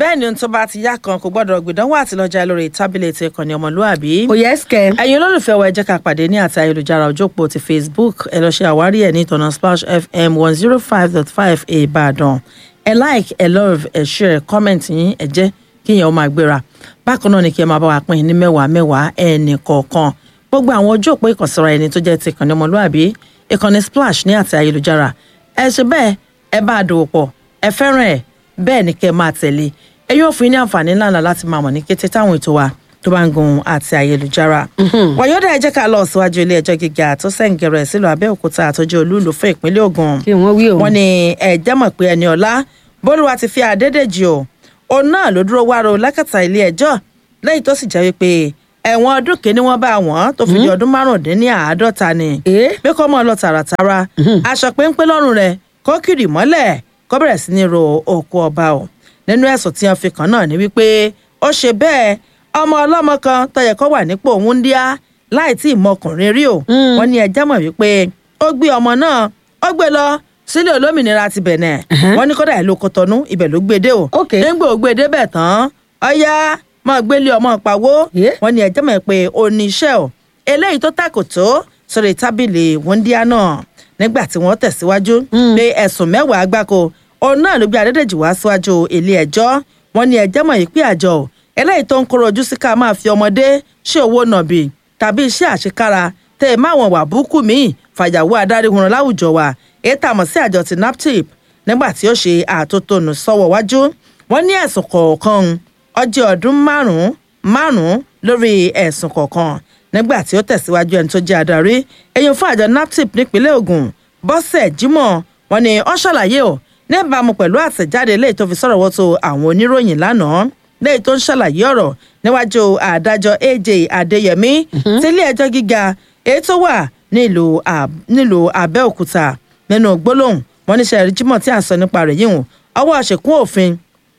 bẹ́ẹ̀ ni ohun tó bá ti yá kan kò gbọ́dọ̀ gbìdánwò àtìlọ́jà lórí tábìlì ti ìkànnì ọmọlúàbí. kò yẹ ẹsìkẹ. ẹ̀yin olólùfẹ́ wa ẹ jẹ́ ká pàdé ní àti ayélujára ojópò ti facebook ẹ lọ ṣe àwárí ẹ̀ ní ìtọ̀nà splash fm one zero five dot five ìbàdàn ẹ like ẹ love ẹ share comment yín ẹ jẹ́ kí yẹn ó máa gbéra bákan náà ni kí ẹ máa bá wa pín in ní mẹ́wàá mẹ́wàá ẹnì kọ̀ọ̀kan gbogbo àwọn ojú òpó ìkànsíra ẹni tó jẹ́ ti ìkànnì ọmọlúàbí ìkànnì splash ní àti ayélujára ẹ ṣe bẹ́ẹ̀ ẹ bá a dòwò pọ̀ ẹ fẹ́ràn ẹ̀ bẹ́ẹ̀ ni kẹ́ ẹ máa tẹ̀lé ẹ yóò fún yín ní àǹfààní ńláńlá láti máa mọ̀ ní kété táwọn ètò wa tó bá ń gun àti ayélujára. wàyọ́dà ẹ jẹ́ ká lọ síwájú ilé ẹjọ́ gíga tó sẹ́ǹgẹ̀rẹ̀ sílùú abẹ́òkúta àtọ́jú olúùlú fún ìpínlẹ̀ ogun. kí wọ́n wí o. wọ́n ní ẹ̀jẹ̀ mọ̀ pé ẹni ọ̀la bólúwa ti fi àdédèjì o òun náà ló dúró wárò lákàtà ilé ẹjọ́ lẹ́yìn tó sì jẹ́ wípé ẹ̀wọ̀n ọdún kìíní wọ́n bá wọn tó fi di ọdún márùndínláàádọ́ta ni Eh? pé kọ́ mọ́ ọ lọ tààràtàrà aṣọ péńpé lọ́rùn rẹ̀ kó kiri mọ́lẹ̀ kó bẹ̀rẹ̀ sí ní ro òkú ọba o nínú ẹ̀sùn tí wọ́n fi kàn náà ni wípé ó ṣe bẹ́ẹ̀ ọmọ ọlọ́mọ kan tó yẹ kó wà nípò wúńdíá láì tí ì mọkùnrin rí o wọ́n ní ẹjẹ́ mọ̀ wípé ó gbé ọmọ náà ó gbé lọ sílé olómìnira ti bẹ̀nẹ̀ wọ́n ní kódà ìlú kọtọ́nú ibẹ̀ ló gbé dé o Ok. nígbà ó gbé débẹ̀ tán ọ̀yá máa gbélé ọmọ pawó Yeah. wọ́n ní ẹjẹ́ mọ̀ pé oníṣẹ́ o eléyìí tó tàkò tó sórí tábìlì wúńdíá náà nígbà tí wọ́n tẹ̀síwájú pé ẹ̀sùn mẹ́wàá gbáko òun náà ló gbé adédèjì wá síwájú ilé ẹjọ́ wọ́n ní ẹjẹ́ mọ̀ yìí pé àjọ o eléyìí tó ń kóró ojú sí ká máa fi ọmọdé ṣe owó nàbì tàbí iṣẹ́ àṣekára tẹ̀ ẹ́ máwọn wà búkú míì fàyàwó adarí hunran láwùjọ wa èyí tà mọ̀ sí àjọ ti naptip nígbà tí ó ṣe àtótónu sọ́wọ́ wájú wọ́n ní ẹ̀sùn kọ̀ọ̀kan ọjọ́ ọdún márùn-ún márùn-ún lórí ẹ̀sùn kọ̀ọ̀kan nígbà tí ó tẹ̀síwájú ẹni tó jẹ́ adarí èyí fún àjọ naptip nípínlẹ̀ Ògùn bọ́sẹ̀ Jímọ̀ wọ́n ní ó ṣàlàyé o níbàámu pẹ̀lú àtẹ̀jáde léyìí tó fi sọ̀rọ̀ wọ́tò àwọn oníròyìn lánàá léyìí tó ń ṣàlàyé ọ̀rọ̀ níwájú adájọ́ AJ Adéyẹmí tílé ẹjọ́ gíga èyí tó wà nílùú Ab- nílùú Abẹ́òkúta nínú gbólóhùn wọn ní sẹ́ẹ̀rì Jímọ̀ tí à ń sọ nípa rẹ̀ yìí hùn ọwọ́ àṣekún òfin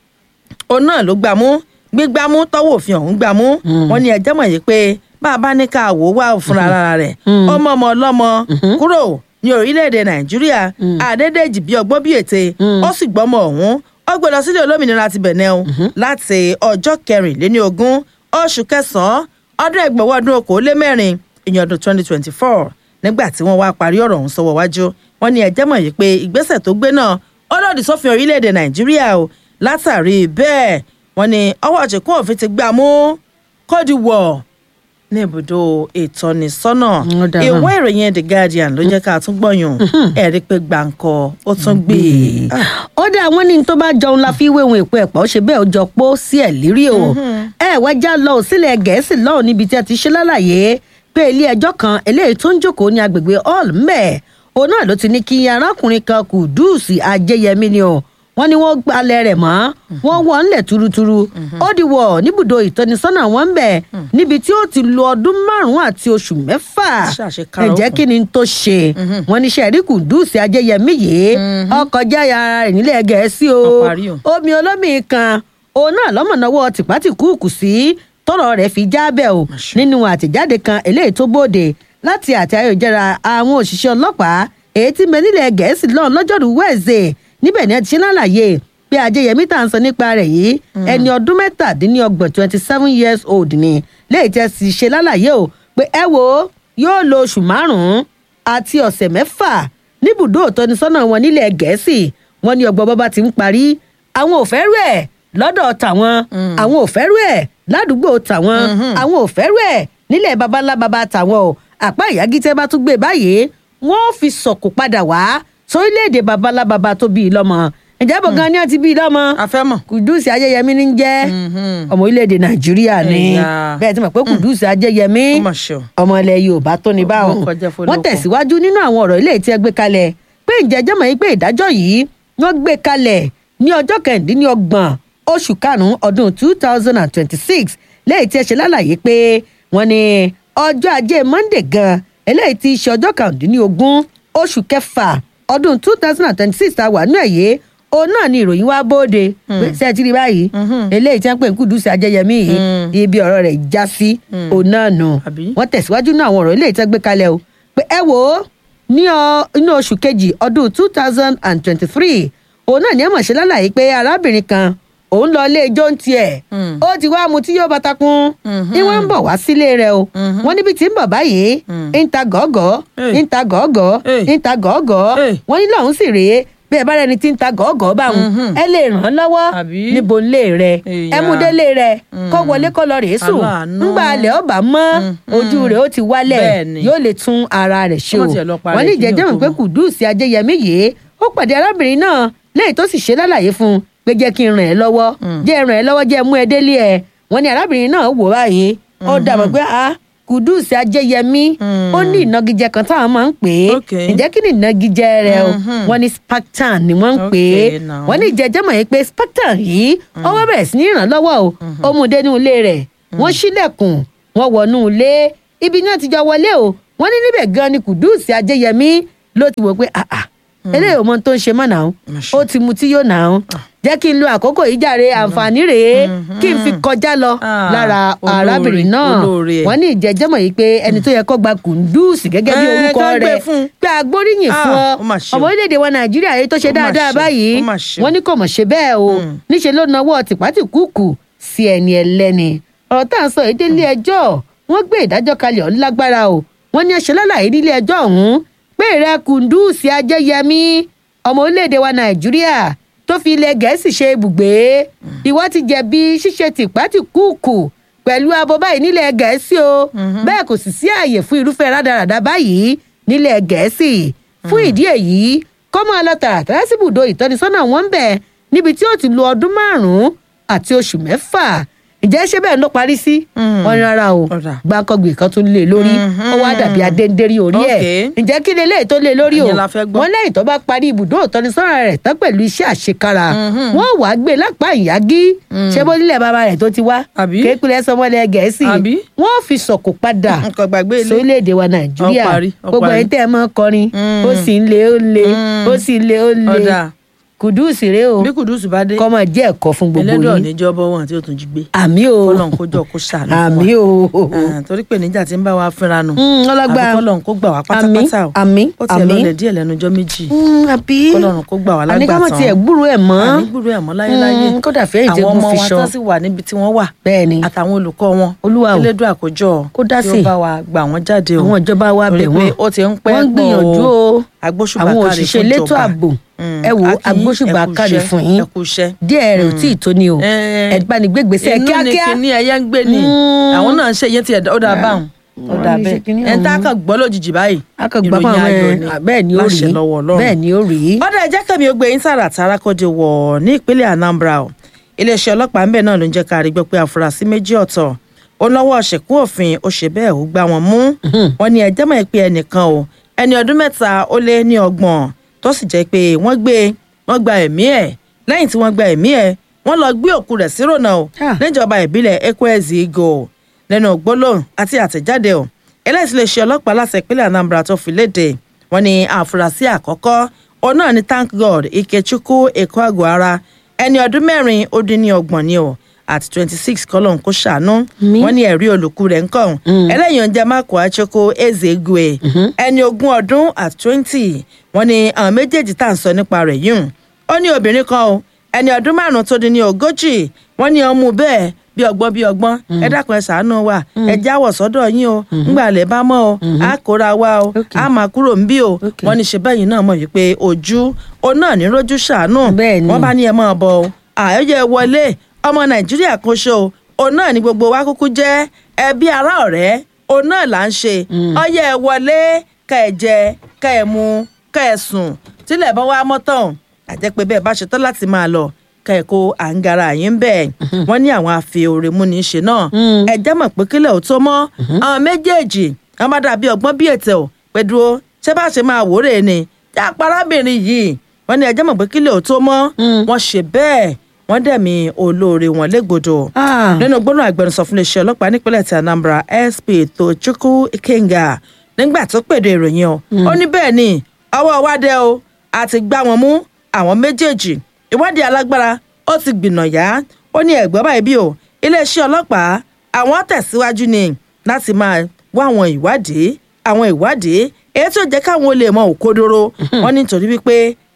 òun náà ló gbámú gbígbámú tọwọ́ òfin ọ̀hún gbámú wọn ní ẹjẹ́ mọ̀ yìí pé bá a bá ní ká wò ó wá fúnra ara rẹ̀ ọmọ ọmọ ọlọ́mọ kúrò ní orílẹ̀-èdè nàìjíríà àdédèjì bí ọgbọ́n bí ète ó sì gbọ́mọ ọ̀hún ó gbé lọ sílé olómìnira ti bẹ̀nẹ̀ o láti ọjọ́ kẹrìnléní ogún oṣù kẹsàn-án ọdún ẹgbẹ̀wọ́ ọdún okòólémẹ́rin ìyẹn ọdún twenty twenty four nígbà tí wọ́n wá parí ọ̀rọ̀ ọ̀hún sọ́wọ́ wájú wọ́n ní ẹjẹ́ mọ̀ yìí pé ìgbésẹ̀ tó gbé náà ó lòdì sófin orílẹ̀-èdè nàìjíríà o látàrí bẹ́ẹ̀ wọ́n ní ọwọ́ àṣekún òfin ti gbà mú kódìwọ̀ ní ibùdó ìtọ́nisọ́nà Ó dára. ìwé ìròyìn the guardian ló jẹ́ ká tún gbọ̀yàn ẹ̀rí pé gbàǹkọ ó tún gbé e. ó dá àwọn ní tó bá jọun la fi wéwọn èpo ẹ̀pọ̀ ó ṣe bẹ́ẹ̀ ó jọ pó sí ẹ̀ lírí o ẹ wá já lọ ò sílẹ̀ gẹ̀ẹ́sì lọ́hùn níbi tí a ti ṣe lálàyé pé ilé ẹjọ́ kan eléyìí tó ń jókòó ní agbègbè hall mbẹ́ òun náà ló ti ní kí arákùnrin kan Kùdùsì Ajéyẹmí ni o wọ́n ní wọ́n gbalẹ̀ rẹ̀ mọ́ wọ́n wọ̀ ńlẹ̀ turuturu ó di wọ̀ níbùdó ìtọ́nisọ́nà wọn ń bẹ̀ níbi tí ó ti lo ọdún márùn-ún àti oṣù mẹ́fà Ṣàṣekára ẹ jẹ́ ó kù. kí ni tó ṣe wọ́n ní sẹ́ẹ̀rí Kùdùsì Ajéyẹmí yìí ọkọ̀ jáya ara rẹ̀ nílẹ̀ gẹ̀ẹ́sì o Ó parí o. omi olómi kan òun náà lọ́mọ̀nàwọ́ tìpátìkúùkù sí tọ́rọ̀ rẹ̀ fi jábẹ́ o nínú àtẹ̀jáde kan eléyìí tó bóde láti àti ayélujára àwọn òṣìṣẹ́ ọlọ́pàá èyí tí mẹ nílẹ̀ gẹ̀ẹ́sì lọ́n lọ́jọ́rú wẹ́ẹ̀sẹ̀ níbẹ̀ ni ẹ ti ṣe lálàyé pé Ajéyẹmí tá à ń sọ nípa rẹ̀ yìí ẹni ọdún mẹ́tàdínlọ́gbọ̀n twenty seven years old ni léyìí tẹ́ sì ṣe lálàyé o pé ẹ wo yóò lo oṣù márùn-ún àti ọ̀sẹ̀ mẹ́fà níbùdó ìtọ́nisọ́nà wọn nílẹ̀ gẹ̀ẹ́sì wọn ní ọgbọ́n bọ́bá ti ń parí àwọn ò fẹ́ rú ẹ̀ lọ́dọ̀ tàwọn àwọn ò fẹ́ rú ẹ̀ ládùúgbò tàwọn àwọn ò fẹ́ rú ẹ̀ nílẹ̀ babalá baba tàwọn o àpá ìyágítẹ́ bá tún gbé báyìí wọ́n fi sọ̀kò padà wá sórílẹ̀-èdè babalá baba tó bí i lọ́mọ ǹjẹ́ bọ̀ gan ni wọ́n ti bí i lọ́mọ afẹ́mọ̀ Kùdùsì Ajéyẹmí ní ń jẹ́ ọmọ orílẹ̀-èdè Nàìjíríà ni Ẹ̀yà. bẹ́ẹ̀ ti mọ̀ pé Kùdùsì Ajéyẹmí ó mà ṣe o. ọmọ ilẹ̀ Yorùbá tó ní báwọn Ó kọjá fún wọ́n olóko. tẹ̀síwájú nínú àwọn ọ̀rọ̀ ilé tí ẹ gbé kalẹ̀ pé ìjẹ́jọ́ mọ̀ yín pé ìdájọ́ yìí wọ́n gbé kalẹ̀ ní ọjọ́ kẹ̀ndínlọ́gbọ̀n oṣù karùn-ún ọdún two thousand and twenty-six lẹ́yìn tí ẹ ṣe lálàyé pé wọ́n ní ọjọ́ ajé Monday gan eléyìí tí í ṣe ọjọ́ kàrúndínlógún oṣù kẹfà ọdún two thousand and twenty-six ta wà nínú ẹ̀yẹ òun náà ni ìròyìn wá bóde pé ṣé ẹ ti rí báyìí eléyìí tí wọ́n pè ń Kúdùsì Ajéyẹmí yìí ibi ọ̀rọ̀ rẹ̀ já sí òun náà nù Àbí? wọ́n tẹ̀síwájú náà àwọn ọ̀rọ̀ ilé ìtẹ́ gbé kalẹ̀ o pé ẹ wò ó ní ọ- inú oṣù kejì ọdún two thousand and twenty-three òun náà ní ẹ mọ̀ ṣe lálàyé pé arábìnrin kan òun lọ ilé ijó ń tiẹ̀ Mm. ó ti wá mu tí yóò bá takun ní wọ́n ń bọ̀ wá sílé rẹ̀ o wọ́n níbi tí ń bọ̀ báyìí ń ta gọ́gọ́ Hey. ń ta gọ́gọ́ Hey. ń ta gọ́gọ́ Hey. wọ́n ní lọ́hún sì rèé bí ẹ bá rẹni tí ń ta gọ́gọ́ báwọn Mhm. ẹ lè ràn án lọ́wọ́ Àbí? níbo ńlé rẹ̀ Ìyá. ẹ mú délé rẹ̀ kó wọlé kó lọ rèé sùn Aláàánú. ńgbà alẹ́ ọba mọ́ ojú rẹ̀ ó ti wálẹ̀ Bẹ́ẹ̀ni. yóò lè tún ara rẹ̀ ṣe o Ọmọ tiẹ̀ lọ parẹ́ wọ́n ní kí ni ìjẹ́jẹ́ ò mọ̀ tó pé mọ̀. kùdùsì ajẹyẹmí yìí ó pàdé arábìnrin náà lẹ́yìn tó sì ṣe lálàyé fún un pé jẹ́ kí n ràn ẹ́ lọ́wọ́ jẹ́ ràn ẹ́ lọ́wọ́ jẹ́ mú ẹ délé ẹ̀ wọ́n ní arábìnrin náà wò báyìí ó dàbọ̀ pé a kùdùsì ajẹyẹmí ó ní ìnagijẹ kan táwọn máa ń pè é Okay. ǹjẹ́ kí ni ìnagijẹ rẹ̀ o wọ́n ní spartan ni wọ́n ń pè é Okay, now. wọ́n ní ìjẹ́jẹ́ mọ̀ yìí pé spartan yìí ó wá bẹ̀rẹ̀ sí ní ràn lọ́wọ́ o ó mú un dénú ilé rẹ̀ wọ́n ṣílẹ̀kùn wọ́n wọnú ilé ibi náà ti jọ wọlé o wọ́n ní níbẹ̀ gan ni kùdùsì ajẹyẹmí ló ti wò pé àà eléyìí ò mọ ohun tó ń ṣe mọ́ náà ó ti mu tí yóò náà jẹ́ kí n lo àkókò yìí jàre àǹfààní rèé kí n fi kọjá lọ Ah, lára olóore, arábìnrin náà olóore ẹ̀. wọ́n ní ìjẹ́jẹ́mọ̀ yìí pé ẹni tó yẹ kó gba kùndùsì gẹ́gẹ́ bí Eh, orúkọ kán gbé rẹ̀ fún. pé agbóríyìn Ah, fún ọ ó mà ṣe o. ọmọ orílẹ̀-èdè wa nàìjíríà yìí tó ṣe Ó mà dáadáa ṣe, báyìí ó mà ṣe. wọ́n ní kò mọ̀ ṣe bẹ́ẹ̀ o níṣẹ́ ló nawọ́ tìpátìkúùkù sí ẹni ẹlẹ́ni ọ̀rọ̀ tá à ń sọ èdè ilé ẹjọ́ wọ́n gbé ìdájọ́ kalẹ̀ ọ̀hún lágbára o wọ́n ní ẹṣẹ́ lálàyé nílé ẹjọ́ ọ̀hún pé ìrẹ́ kùndùsì ajẹ́yẹmí ọmọ orílẹ̀-èdè wa nàìjíríà tó fi ilẹ̀ gẹ̀ẹ́sì ṣe ibùgbé ìwọ ti jẹ̀bi ṣíṣe tìpátìkúùkù pẹ̀lú abo báyìí nílẹ̀ gẹ̀ẹ́sì o bẹ́ẹ̀ kò sì sí ààyè fún irúfẹ́ rádaràda báyìí nílẹ̀ gẹ̀ẹ́sì fún ìdí èyí kó máa lọ tààràtàrà síbùdó ìtọ́nisọ́nà wọn ń bẹ̀ níbi tí ó ti lo ọdún márùn-ún àti oṣù mẹ́fà ǹjẹ́ ṣé bẹ́ẹ̀ ló parí sí wọn ní rárá o Ọ̀dà. gbàǹkangbè kan tún lé lórí ó wá dàbí adéǹdérí orí ẹ̀ Okay. ǹjẹ́ kí leléyìí tó lé lórí o Ìyẹn la fẹ́ gbọ́. wọ́n lẹ́yìn tó bá parí ibùdó ìtọ́nisọ́nà rẹ̀ tán pẹ̀lú iṣẹ́ àṣekára wọ́n wàá gbé lápá ìyágí ṣé bó nílẹ̀ bàbá rẹ̀ tó ti wá Àbí? kékulẹ̀ sọmọlẹ̀ gẹ̀ẹ́sì Àbí? wọ́n fi sọ̀kò padà nǹkan gbàgbé ilé sórílẹ̀-èdè wa nàìjíríà Ó parí, ó gbogbo parí. ẹ̀yin tẹ́ ẹ mọ́ kọrin ó sì ń le ó le ó sì ń le ó le ọ̀dà kùdùsì rèé o bí kùdùsù bá dé kọ́ máa jẹ́ ẹ̀kọ́ fún gbogbo ẹlẹ́dọ̀ yín níjọ́ bọ́ wọn tí ó tún jí gbé àmì o kọ́lọ́n kó jọ kó ṣàánú fún wa àmì o Ah, torí pé níjà tí ń bá wa fínra nù Mm, ọlọ́gbà. àbí kọ́lọ́n kó gbà wá àmì pátápátá o àmì ó tiẹ̀ àmì lọlẹ̀ díẹ̀ lẹ́nu ọjọ́ méjì Mm, àbí kọ́lọ́run kó gbà wá àní ká mọ̀ lágbàtàn tiẹ̀ gbúrò ẹ̀ mọ́ ànígbùrú ẹ̀ mọ́ láyéláyé Mm, kódà fẹ́yìn tí àwọn egun ọmọ fi wa ṣọ tó sì wà níbi tí wọ́n wà bẹ́ẹ̀ ni àtàwọn olùkọ́ wọn Olúwa o. elédùn àkójọ Kó dá tí sí. ó bá wa gbà wọ́n jáde o àwọn ìjọba wa torí bẹ̀ pé wọ́n ó ti ń pẹ́ wọ́n ń pọ̀ gbìyànjú o agbóṣùbà àwọn káre òṣìṣẹ́ fún elétò ìjọba. ààbò Mm, ẹ wo a kí yín, agbóṣùbà ẹ kú káre iṣẹ́, fún yín ẹ kú iṣẹ́. díẹ̀ rẹ̀ ò tí ì tó ni o Eh, ẹ bá ní gbégbèsè inú kíákíá ni kíní ẹyẹ ń gbé ni Mm. àwọn náà ń ṣe iye tí ẹ ó dáa báwọn ó Wọ́n dáa ní ṣe bẹ́ẹ̀ kíní ẹ̀ ń tá ọ̀hún. kàn gbọ́ lójijì báyìí akọgbà ìròyìn fún ayọ̀ àwọn ni ẹ bẹ́ẹ̀ ni ó rí láṣẹ lọ́wọ́ Ọlọ́run. bẹ́ẹ̀ ni ó rí ọ̀dà ẹ̀jẹ̀ kẹ́mi ó gbé yín tààràtàrà kọjú wọ̀ ní ìpínlẹ̀ Anambra o iléeṣẹ́ ọlọ́pàá ń bẹ̀ náà ló ń jẹ́ ká rí gbọ́ pé àfúrásì méjì ọ̀tọ̀ ó lọ́wọ́ ṣẹ̀kún òfin ó ṣe bẹ́ẹ̀ ó gbá wọn mú wọn ní ẹjẹ́ mọ̀ pé ẹnìkan o ẹni ọdún mẹ́ta ó lé ní ọgbọ̀n tó sì jẹ́ pé wọ́n gbé wọ́n gba ẹ̀mí ẹ̀ lẹ́yìn tí wọ́n gba ẹ̀mí ẹ̀ wọ́n lọ gbé òkú rẹ̀ sí rònà o Ah. níjọba ìbílẹ̀ Ekwezi Igo lẹ́nu gbólóhùn àti àtẹ̀jáde o eléyìí lè ṣe ọlọ́pàá láti ìpínlẹ̀ Anambra tó fi léde wọ́n ní àfúrásì àkọ́kọ́ òun náà ni thank God Ikechukwu Ekweagwara ẹni ọdún mẹ́rin ó dín ní ọgbọ̀n ni o àti twenty six kọ́lọ́n kó ṣàánú Mi. wọ́n ní ẹ̀rí olùkú rẹ̀ ń kàn ẹlẹ́yìn oúnjẹ mákò achoko Ezegwe ẹni ogún ọdún àti twenty wọ́n ní àwọn méjèèjì tá à ń sọ nípa rẹ̀ yìí ó ní obìnrin kan o ẹni ọdún márùn tó dín ní ogójì wọ́n ní ọmú bẹ́ẹ̀ bí ọgbọ́n bí ọgbọ́n ẹ dákun ẹ ṣàánú wa ẹ jáwọ́ sọ́dọ̀ yín o ńgbà lè bá mọ́ o á kóra wa o Okay. á máa kúrò ń bí o Okay. wọ́n ní ṣe bẹ́yìn náà mọ̀ wípé ojú o náà ní rójú ṣàánú Bẹ́ẹ̀ ni. wọ́n bá ní ẹ máa bọ̀ o àyọ̀yẹ wọlé ọmọ nàìjíríà kan ṣo òun náà ní gbogbo wa kúkú jẹ́ ẹbí ará ọ̀rẹ́ òun náà là ń ṣe ọyẹ ẹ wọlé ká ẹ jẹ ká ẹ mu ká ẹ sùn tílẹ̀ bá wá mọ́tàn àjẹpẹ́ bẹ́ẹ̀ bá ṣetán láti máa lọ ká ẹ kó àǹgara yín bẹ́ẹ̀ wọ́n ní àwọn àfi òrè mú ní í ṣe náà ẹ jẹ́ mọ̀ pé kílẹ̀ ò tó mọ́ àwọn méjèèjì wọ́n bá dàbí ọgbọ́n bí ètò pẹ̀dúró ṣé bá ṣe máa wòrè ni já parábìnrin yìí wọ́n ní ẹ jẹ́ mọ̀ pé kílẹ̀ ò tó mọ́ wọ́n ṣe bẹ́ẹ̀ wọ́n dẹ̀mí olóore wọn légbodò Ah. nínú gbóná agbẹnusọ fún iléeṣẹ́ ọlọ́pàá nípínlẹ̀ ti Anambra SP Tochukwu Ikenga nígbà tó pèdè ìròyìn o ó ní bẹ́ẹ̀ ni ọwọ́ wa dẹ o àti gbá wọn mú àwọn méjèèjì ìwádìí alágbára ó ti gbìnàyà ó ní ẹ̀gbọ́n báyìí bí o iléeṣẹ́ ọlọ́pàá àwọn tẹ̀síwájú ni láti máa wá àwọn ìwádìí àwọn ìwádìí èyí tó jẹ́ káwọn olè mọ òkodoro wọn nítorí wípé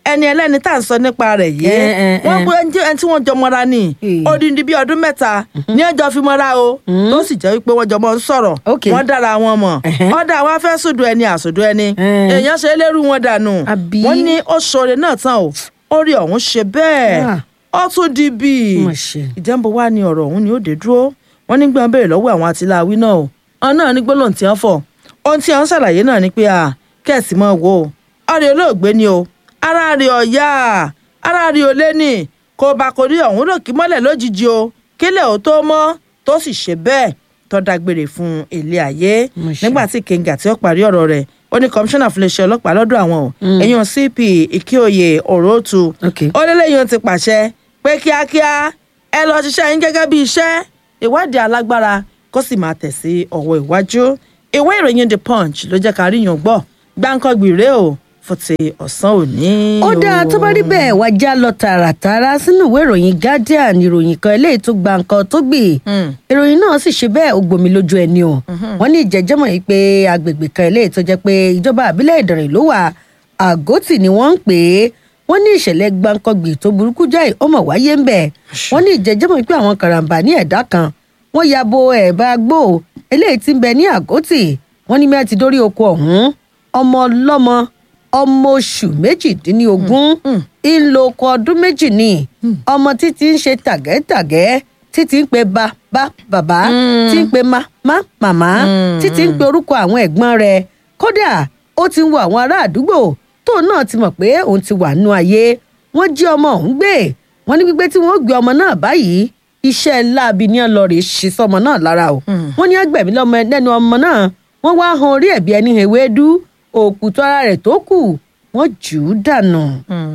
ẹni ẹlẹ́ni tá à ń sọ nípa rẹ̀ yìí Eh, eh, wọ́n eh. gbé ẹni tí- ẹni tí wọ́n jọ mọ́ra ní Eh. odindi bíi ọdún mẹ́ta ní ọjọ́ fi mọ́ra o tó sì jẹ́ wípé wọ́n jọ mọ́ ń sọ̀rọ̀ Ok. wọ́n dára wọn mọ̀ Ẹ̀hẹ́. ọ̀dà wa fẹ́ sùdù ẹni àsùdù ẹni Eh. èèyàn ṣe lérú wọn dànù Àbí? wọ́n ní ó ṣoore náà tán o orí ọ̀hún ṣe bẹ́ẹ̀ Ah. ó tún di bíi Mà ṣe. ìjẹ́nbó wa ni ọ̀rọ̀ ọ̀hún ni ó dé dúró wọ́n ní gbọ́n béèrè lọ́wọ́ àwọn àtìláwí náà o ọ̀n náà ní gbólóhùn tí wọ́n fọ̀ ohun tí wọ́n ṣàlàyé náà ni pé à kẹ́sì mọ́ wo ọ̀rẹ́ olóògbé ni o ara rẹ̀ ọ̀yá ara rẹ̀ ò lé ní kó bá kò rí ọ̀hún ròkì mọ́lẹ̀ lójijì o kílẹ̀ ò tó mọ́ tó sì ṣe bẹ́ẹ̀ tó dágbére fún ilé ayé Mo ṣe. nígbà tí kenga tí ó parí ọ̀rọ̀ rẹ̀ ó ní kọmíṣánná fún iléeṣẹ́ ọlọ́pàá lọ́dọ̀ àwọn o ẹ̀yàn cp ìkíòye òróòtú Ok. ó lélẹ́yìn ti pàṣẹ pé kíákíá ẹ lọ ṣiṣẹ́ yín gẹ́gẹ́ bí iṣẹ́ ìwádìí alágbára kó sì máa tẹ̀ sí ọwọ́ iwájú ìwé ìròyìn the punch ló jẹ́ ká ríyàn gbọ́ gbáǹkọ́gbì rèé o fún ti ọ̀sán òní. ó dáa tó bá rí bẹ́ẹ̀ wá já lọ tààràtàrà sínú ìwé ìròyìn guardian ìròyìn kan eléyìí tó gba nǹkan tó gbì Hmm. ìròyìn náà sì ṣe bẹ́ẹ̀ ó gbomi lójú ẹni o wọ́n ní ìjẹ́jẹ́mọ̀ yìí pé agbègbè kan eléyìí tó jẹ́ pé ìjọba àbílẹ̀ ìdànrè ló wà àgọ́tì ni wọ́n ń pè é wọ́n ní ìṣẹ̀lẹ̀ gbáǹkọ́gbì tó burúkú jáì ó mọ̀ wáyé ń bẹ̀ wọ́n ní ìjẹ́jẹ́mọ̀ yìí pé àwọn karambà ní ẹ̀dá kan wọ́n ya bo ẹ̀bá gbó eléyìí tí ń bẹ ní àgọ́tì wọ́n ní mẹ́ẹ̀ ti dórí oko ọ̀hún ọmọ ọlọ́mọ ọmọ oṣù méjìdínlógún ń lo oko ọdún méjì ní ọmọ títí ń ṣe tàgẹ́tàgẹ́ títí ń pe ba bá bàbá tí ń pe ma má màmá títí ń pe orúkọ àwọn ẹ̀gbọ́n rẹ̀ kódà ó ti ń wo àwọn ará àdúgbò tóun náà ti mọ̀ pé òun ti wà nù ayé wọ́n jí ọmọ ọ̀hún gbé wọ́n ní gbígbé tí wọ́n gbé ọmọ náà báyìí iṣẹ́ láabi ní ọlọ́rẹ̀ ṣe sọmọ náà lára o wọ́n ní ẹgbẹ̀mí lọ́mọ lẹ́nu ọmọ náà wọ́n wá han orí ẹ̀bí ẹni ewédú òkùtù ara rẹ̀ tó kù wọ́n jù ú dànù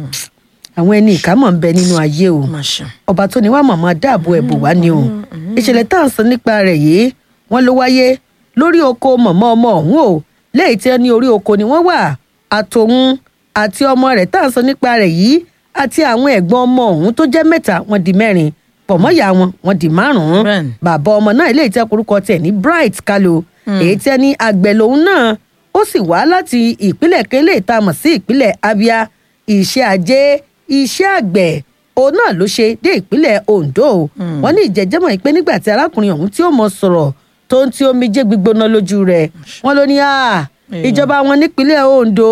àwọn ẹni ìkámọ̀ ń bẹ nínú ayé o Má ṣe. ọba tó ní wá màmá dáàbò ẹ̀bù wá ni o ìṣẹ̀lẹ̀ tá à ń sọ nípa rẹ̀ yìí wọ́n ló wáyé lórí oko mọ̀mọ́ ọmọ ọ̀hún o lẹ́yìn tí wọ́n ní orí oko ni wọ́n wà àtòun àti ọmọ rẹ̀ tá à ń sọ nípa rẹ̀ yìí àti àwọn ẹ̀gbọ́n ọmọ ọ̀hún tó jẹ́ mẹ́ta wọ́n di mẹ́rin pọ̀mọ́yà wọn wọ́n di márùn-ún Bẹ́ẹ̀ni. bàbá ọmọ náà eléyìí tí orúkọ tiẹ̀ ní bright kalo èyí tí ẹni àgbẹ̀ lòun náà ó sì wá láti ìpínlẹ̀ kélé tá a mọ̀ sí ìpínlẹ̀ abia iṣẹ́ ajé iṣẹ́ àgbẹ̀ òun náà ló ṣe dé ìpínlẹ̀ ondo wọ́n ní ìjẹ́jẹ́mọ̀ yìí pé nígbà tí arákùnrin ọ̀hún tí ó mọ sọ̀rọ̀ tó ń tí omijé gbígbóná lójú rẹ̀ wọ́n ló ní à ìjọba wọn nípínlẹ̀ ondo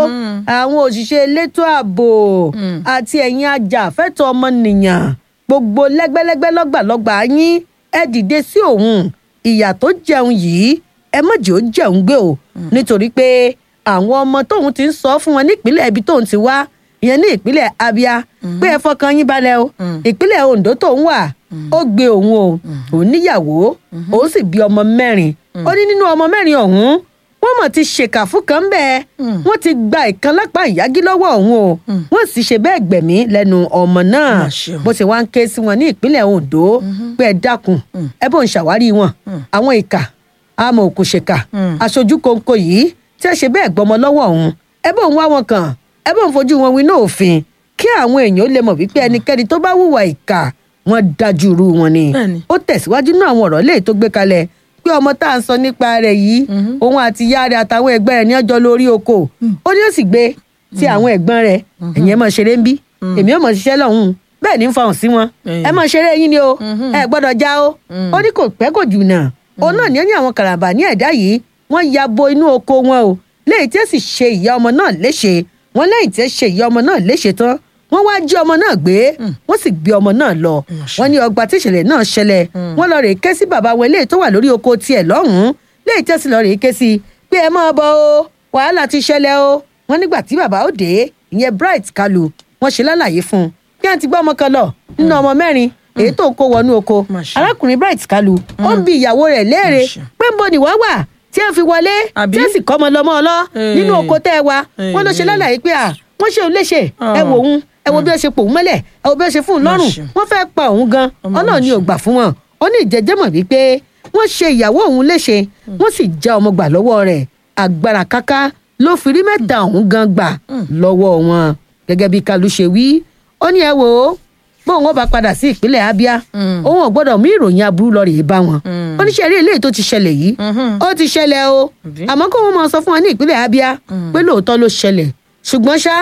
àwọn òṣìṣẹ́ elétò ààbò àti ẹ̀yin ajàfẹ́tọ̀ọ́ ọmọnìyàn gbogbo lẹ́gbẹ́lẹ́gbẹ́ lọ́gbàlọ́gbà yín ẹ dìde sí òun ìyà tó jẹun yìí ẹ má jẹ́ ó jẹun gbé o nítorí pé àwọn ọmọ tóun ti ń sọ fún wọn nípínlẹ̀ ibi tóun ti wá ìyẹn ní ìpínlẹ̀ abia pé ẹ fọkàn yín balẹ̀ o ìpínlẹ̀ ondo tóun wà ó gbé òun o òun níyàwó òun sì bí ọmọ mẹ́rin ó ní nínú ọmọ mẹ́rin ọ̀hún wọ́n mọ̀ ti ṣèkà fún kan bẹ́ẹ̀ wọ́n ti gba ìkan lápá ìyági lọ́wọ́ òun o wọ́n sì ṣe bẹ́ẹ̀ gbẹ̀mí lẹ́nu ọmọ náà Mà ṣe o. bó ṣe wá ń ké sí wọn ní ìpínlẹ̀ ondo pé ẹ dákun ẹ bó ń ṣàwárí wọn àwọn ìkà àmọ́ òkùnṣèkà aṣojú kóńkó yìí tí ẹ ṣe bẹ́ẹ̀ gbọmọ lọ́wọ́ òun ẹ bó ń wá wọn kàn ẹ bó ń fojú wọn wí náà òfin kí àwọn èèyàn ó lè mọ̀ wípé ẹnikẹ́ni tó bá hùwà ìkà wọn dájú irú wọn ni Bẹ́ẹ̀ni. ó tẹ̀síwájú náà àwọn ọ̀rọ̀ léè tó gbé kalẹ̀ pé ọmọ tá à ń sọ nípa rẹ̀ yìí òun àti ìyá rẹ̀ àtàwọn ẹ̀gbọ́n rẹ̀ ní ọjọ́ lórí oko ó ní ó sì gbé tí àwọn ẹ̀gbọ́n rẹ̀ ẹ̀yìn ẹ̀ mọ̀ ṣeré ń bí èmi ò mọ̀ ṣiṣẹ́ lọ́hùn bẹ́ẹ̀ ní ń fọhùn sí wọn ẹ mọ̀ ṣeré yín ni o ẹ gbọ́dọ̀ já o ó ní kò pẹ́ kò jù náà òun náà ní ó ní àwọn kàràbà ní ẹ̀dá yìí wọ́n ya bo inú oko wọn o léyìí tí ó sì ṣe ìyá ọmọ náà léṣe wọ́n lẹ́yìn tí ó ṣe ìyá ọmọ náà léṣe tán wọ́n wá jí ọmọ náà gbé wọ́n sì gbé ọmọ náà lọ wọ́n ní ọgbà tí ìṣẹ̀lẹ̀ náà ṣẹlẹ̀ wọ́n lọ rèé ké sí bàbá wọn eléyìí tó wà lórí oko tiẹ̀ lọ́hùn-ún léyìí tí ó sì lọ rèé ké sí pé ẹ máa bọ̀ o wàhálà ti ṣẹlẹ̀ o wọ́n nígbà tí bàbá ó dé ìyẹn bright kalu wọ́n ṣe lálàyé fún un bí wọ́n ti gbọ́ ọmọ kan lọ nínú ọmọ mẹ́rin èyí tó ń kó wọnú oko Masha. arákùnrin bright kalu ó ń bi ìyàwó rẹ̀ léèrè Masha. pé ń bo ni wọ́n wà tí ẹ fi wọlé Àbí? tí ẹ sì kọ́ ọmọ lọ́mọ ọlọ́ nínú Eh. oko tẹ́ ẹ wa wọ́n ló ṣe Eh. lálàyé pé à wọ́n ṣe òun léṣe ẹ wò òun ẹ wo bí wọ́n ṣe pò òun mọ́lẹ̀ ẹ wo bí wọ́n ṣe fún un lọ́rùn Masha. wọ́n fẹ́ pa òun gan Ọmọ ọlọ́run ni ò Masha. gbà fún wọn ó ní ìjẹ́jẹ́mọ̀ wípé wọ́n ṣe ìyàwó òun léṣe wọ́n sì já ọmọ gbà lọ́wọ́ rẹ̀ agbára káká ló fi rí mẹ́ta òun gan gbà lọ́wọ́ wọn gẹ́gẹ́ bí kalu ṣe wí ó ní ẹ wò ó bóun ó bá padà sí ìpínlẹ̀ abia òun ò gbọ́dọ̀ mú ìròyìn aburú lọ rèé bá wọn oníṣẹ́ eré eléyìí tó ti ṣẹlẹ̀ yìí ó ti ṣẹlẹ̀ o Àbí? àmọ́ kó wọn máa sọ fún wọn ní ìpínlẹ̀ abia pé lóòótọ́ ló ṣẹlẹ̀ ṣùgbọ́n ṣá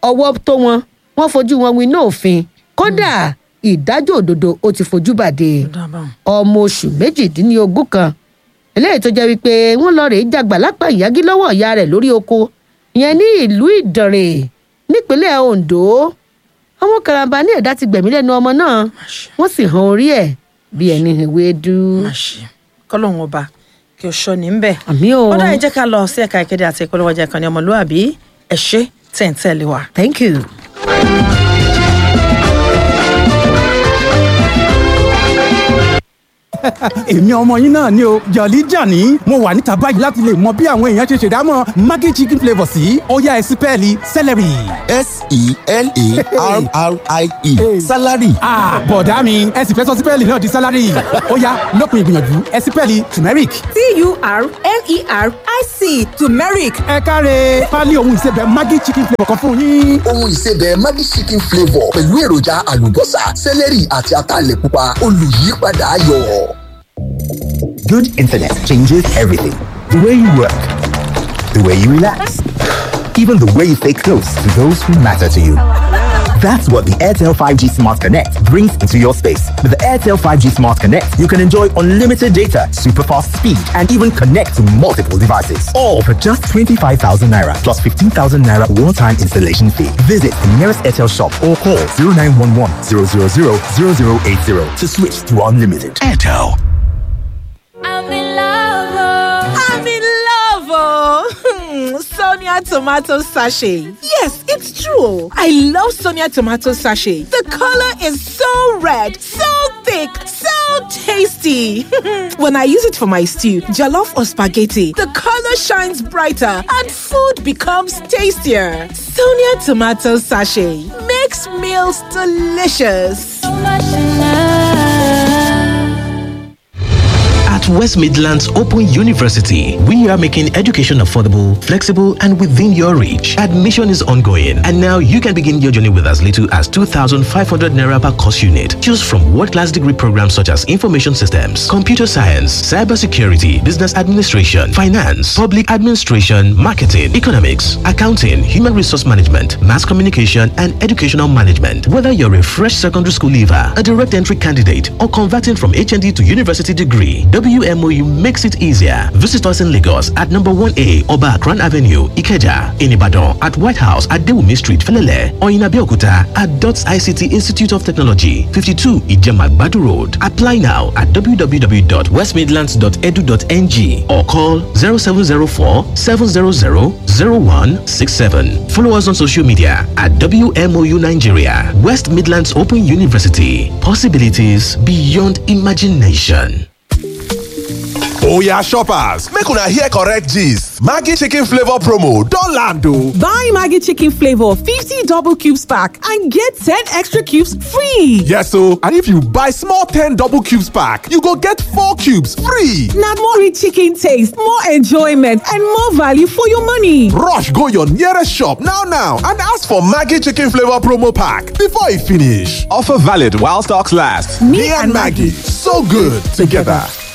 ọwọ́ tó wọn wọ́n fojú wọn winá òfin kódà ìdájọ́ òdodo ó ti fojú bàdé ọmọ oṣù méjìdínlógún kan eléyìí tó jẹ́ wípé wọ́n lọ rèé jàgbà lápá ìyági lọ́wọ́ ìyá rẹ̀ lórí oko ìyẹn ní ìlú ìdànrè nípínlẹ̀ ondo àwọn karambà ní ẹ̀dá ti gbẹ̀mí lẹ́nu ọmọ náà wọ́n sì han orí ẹ̀ bí ẹni ewédú. kọ́lọ́hún ọba kí o ṣọ́ ní ń bẹ̀. àmì o. ó dáa ẹ jẹ́ ká lọ sí ẹ̀ka ìkéde àti ìpolówó ọjà ìkànnì ọmọlúwàbí ẹ ṣé tẹ̀ ń tẹ̀lé wa. thank you. èmi ọmọ yín náà ni o jọ̀lí jàní mo wà níta báyìí láti lè mọ bí àwọn èèyàn ṣe ṣèdámọ̀ maggi chicken flavour sí ọ̀yá ẹ̀sìn pẹ́ẹ́lí celery. s-e-l-a-r-r-i-e salary. bọ̀dá mi ẹ sì fẹ́ sọ sípẹ́ẹ̀lì náà di salary ọ̀yá lópin ìgbìyànjú ẹ̀sìn pẹ́ẹ́lì turmeric. t-u-r-m-e-r-i-c turmeric ẹ káre pálí ohun ìsebẹ̀ maggi chicken flavour kan fún yín. ohun ìsebẹ̀ maggi chicken flavour pẹ̀lú èròjà àlùbọ́sà celery àti ataalẹ̀ pupa olùyípadà ayọ̀. Good internet changes everything. The way you work, the way you relax, even the way you stay close to those who matter to you. That's what the Airtel 5G Smart Connect brings into your space. With the Airtel 5G Smart Connect, you can enjoy unlimited data, super fast speed, and even connect to multiple devices. All for just 25,000 naira plus 15,000 naira one time installation fee. Visit the nearest Airtel shop or call 0911 000 0080 to switch to unlimited. Airtel. I'm in love. oh. i'm in love oh sonia tomato sachet yes it's true i love sonia tomato sachet the color is so red so thick so tasty when i use it for my stew jollof or spaghetti the color shines brighter and food becomes tastier sonia tomato sachet makes meals delicious So much in love. At West Midlands Open University, we are making education affordable, flexible, and within your reach. Admission is ongoing, and now you can begin your journey with as little as 2,500 naira per course unit. Choose from world-class degree programs such as information systems, computer science, cybersecurity, business administration, finance, public administration, marketing, economics, accounting, human resource management, mass communication, and educational management. Whether you're a fresh secondary school leaver, a direct entry candidate, or converting from HND to university degree, WMOU makes it easier. Visit us in Lagos at number 1A Oba Akran Avenue, Ikeja, in Ibadan at White House at Dewumi Street, Felele, or in Abeokuta at DOTS ICT Institute of Technology, 52 Ijema Badu Road. Apply now at www.westmidlands.edu.ng or call 0704 700 0167. Follow us on social media at WMOU Nigeria, West Midlands Open University. Possibilities beyond imagination. Oya shoppers, make una hear correct gist. Maggi chicken flavor promo don land o. Buy Maggie Chicken Flavor 50 double cubes pack and get 10 extra cubes free. Yes o, and if you buy small 10 double cubes pack, you go get 4 cubes free. Now more rich chicken taste, more enjoyment, and more value for your money. Rush go your nearest shop now now and ask for Maggi chicken flavor promo pack before e finish. Offer valid while stocks last. Me and Maggie, so good together.